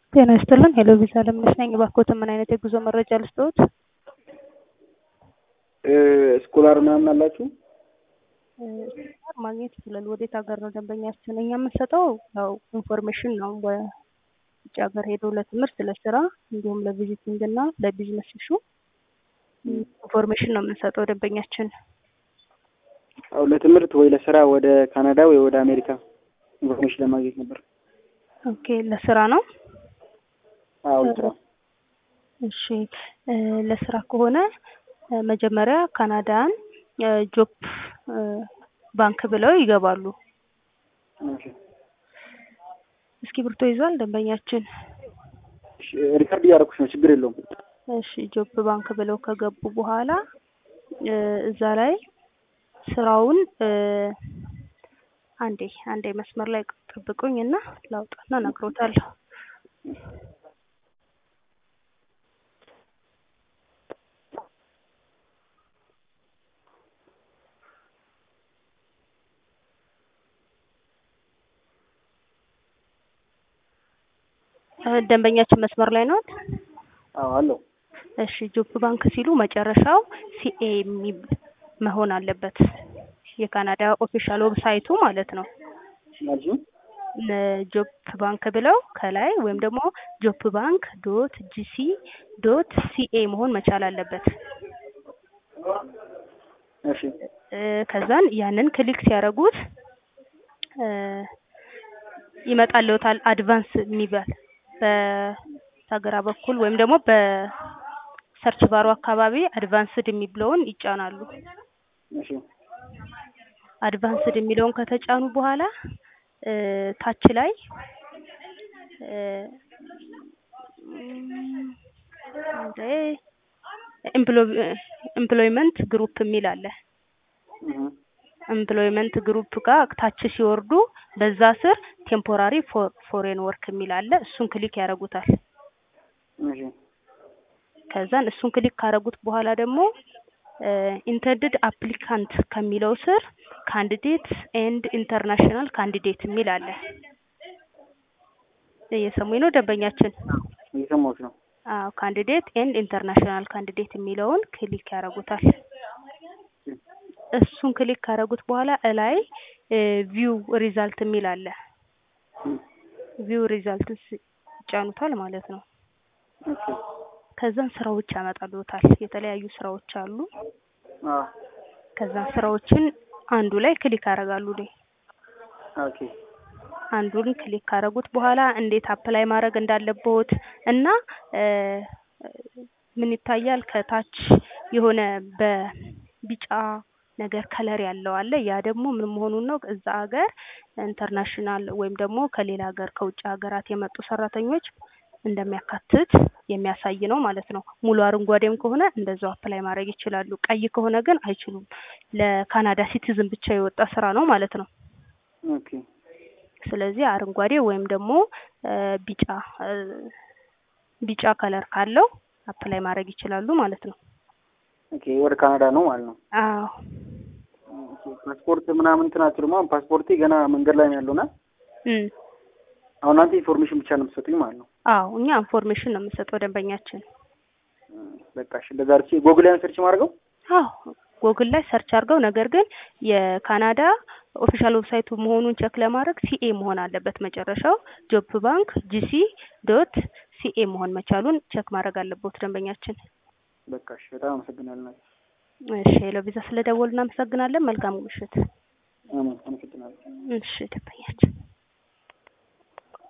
ጤና ይስጥልን ሄሎ ቪዛ ለምነሽ ነኝ። እባክዎትን ምን አይነት የጉዞ መረጃ ልስጥዎት? ስኮላር ምናምን አላችሁ? ስኮላር ማግኘት ይችላል። ወዴት ሀገር ነው ደንበኛችን? እኛ የምንሰጠው ያው ኢንፎርሜሽን ነው። በውጭ ሀገር ሄዶ ለትምህርት፣ ለስራ እንዲሁም ለቪዚቲንግ እና ለቢዝነስ ኢሹ ኢንፎርሜሽን ነው የምንሰጠው ደንበኛችን። አው ለትምህርት ወይ ለስራ ወደ ካናዳ ወይ ወደ አሜሪካ ኢንፎርሜሽን ለማግኘት ነበር። ኦኬ ለስራ ነው? አዎ ለስራ። እሺ ለስራ ከሆነ መጀመሪያ ካናዳን ጆብ ባንክ ብለው ይገባሉ። እሺ እስክሪብቶ ይዟል ደንበኛችን? እሺ ሪከርድ እያደረኩሽ ነው፣ ችግር የለውም። እሺ ጆብ ባንክ ብለው ከገቡ በኋላ እዛ ላይ ስራውን አንዴ አንዴ መስመር ላይ ጠብቁኝ እና ላውጣና እነግሮታለሁ። ደንበኛችን መስመር ላይ ነው? አዎ አለው። እሺ ጆብ ባንክ ሲሉ መጨረሻው ሲኤ የሚል መሆን አለበት። የካናዳ ኦፊሻል ዌብሳይቱ ማለት ነው። ማለት ጆብ ባንክ ብለው ከላይ ወይም ደግሞ ጆብ ባንክ ዶት ጂሲ ዶት ሲኤ መሆን መቻል አለበት። እሺ ከዛን ያንን ክሊክ ሲያደርጉት ይመጣልዎታል አድቫንስ የሚባል በስተግራ በኩል ወይም ደግሞ በሰርች ባሩ አካባቢ አድቫንስድ የሚለውን ይጫናሉ። እሺ አድቫንስድ የሚለውን ከተጫኑ በኋላ ታች ላይ ኤምፕሎይመንት ግሩፕ የሚል አለ። ኤምፕሎይመንት ግሩፕ ጋር ታች ሲወርዱ በዛ ስር ቴምፖራሪ ፎሬን ወርክ የሚል አለ። እሱን ክሊክ ያደርጉታል። እሺ ከዛን እሱን ክሊክ ካደረጉት በኋላ ደግሞ ኢንተንድድ አፕሊካንት ከሚለው ስር ካንዲዴት ኤንድ ኢንተርናሽናል ካንዲዴት የሚል አለ። እየሰሙኝ ነው ደንበኛችን? እየሰማሁሽ ነው። አዎ ካንዲዴት ኤንድ ኢንተርናሽናል ካንዲዴት የሚለውን ክሊክ ያደርጉታል። እሱን ክሊክ ካደረጉት በኋላ እላይ ቪው ሪዛልት የሚል አለ። ቪው ሪዛልት ይጫኑታል ማለት ነው። ኦኬ ከዛን ስራዎች ያመጣልዎታል። የተለያዩ ስራዎች አሉ። አዎ ከዛን ስራዎችን አንዱ ላይ ክሊክ ያደርጋሉ። ላይ ኦኬ አንዱን ክሊክ ካደረጉት በኋላ እንዴት አፕላይ ማድረግ እንዳለብዎት እና ምን ይታያል ከታች የሆነ በቢጫ ነገር ከለር ያለው አለ። ያ ደግሞ ምን መሆኑን ነው እዛ ሀገር ኢንተርናሽናል ወይም ደግሞ ከሌላ ሀገር ከውጭ ሀገራት የመጡ ሰራተኞች እንደሚያካትት የሚያሳይ ነው ማለት ነው። ሙሉ አረንጓዴም ከሆነ እንደዛው አፕላይ ማድረግ ይችላሉ። ቀይ ከሆነ ግን አይችሉም። ለካናዳ ሲቲዝን ብቻ የወጣ ስራ ነው ማለት ነው። ኦኬ ስለዚህ አረንጓዴ ወይም ደግሞ ቢጫ ቢጫ ከለር ካለው አፕላይ ማድረግ ይችላሉ ማለት ነው። ኦኬ ወደ ካናዳ ነው ማለት ነው። አዎ ፓስፖርት ምናምን እንትን አትሉም? አሁን ፓስፖርቴ ገና መንገድ ላይ ነው ያለውና እም አሁን እናንተ ኢንፎርሜሽን ብቻ ነው የምትሰጡኝ ማለት ነው። አዎ እኛ ኢንፎርሜሽን ነው የምንሰጠው ደንበኛችን። በቃ እሺ፣ እንደዛ አድርጌ ጎግል ላይ ሰርች ማድረገው። አዎ ጎግል ላይ ሰርች አድርገው፣ ነገር ግን የካናዳ ኦፊሻል ዌብሳይቱ መሆኑን ቸክ ለማድረግ ሲኤ መሆን አለበት መጨረሻው። ጆብ ባንክ ጂሲ ዶት ሲኤ መሆን መቻሉን ቸክ ማድረግ አለበት ደንበኛችን። በቃ እሺ፣ በጣም አመሰግናለሁ። እሺ ሄሎ ቪዛ ስለደወሉ እናመሰግናለን። መልካም ምሽት። አመሰግናለሁ። እሺ ደንበኛችን